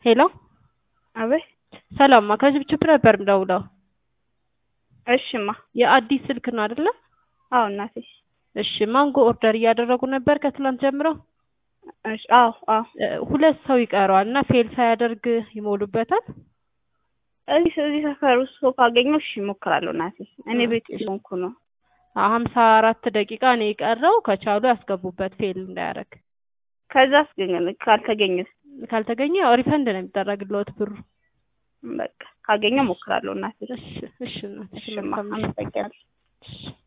ሄሎ አቤት ሰላምማ ከችብችብ ነበር የምደውለው። እሽማ የአዲስ ስልክ ነው አይደለ? አዎ እናቴ እሺ ማንጎ ኦርደር እያደረጉ ነበር ከትላንት ጀምሮ። እሺ አዎ አዎ እ፣ ሁለት ሰው ይቀረዋል እና ፌል ሳያደርግ ይሞሉበታል። እዚህ እዚህ ሰፈር ውስጥ ሰው ካገኘሁ እሺ እሞክራለሁ እናቴ እኔ ቤት እሺ። ስለሆንኩ ነው ሀምሳ አራት ደቂቃ ነው የቀረው። ከቻሉ ያስገቡበት ፌል እንዳያደርግ። ከዛ አስገኘ ካልተገኘ ካልተገኘ ያው ሪፈንድ ነው የሚደረግልዎት ብሩ። በቃ ካገኘሁ እሞክራለሁ እናቴ እሺ እሺ እናትሽ እሽማ መልካም ምሽት። አመሰግናለሁ እሺ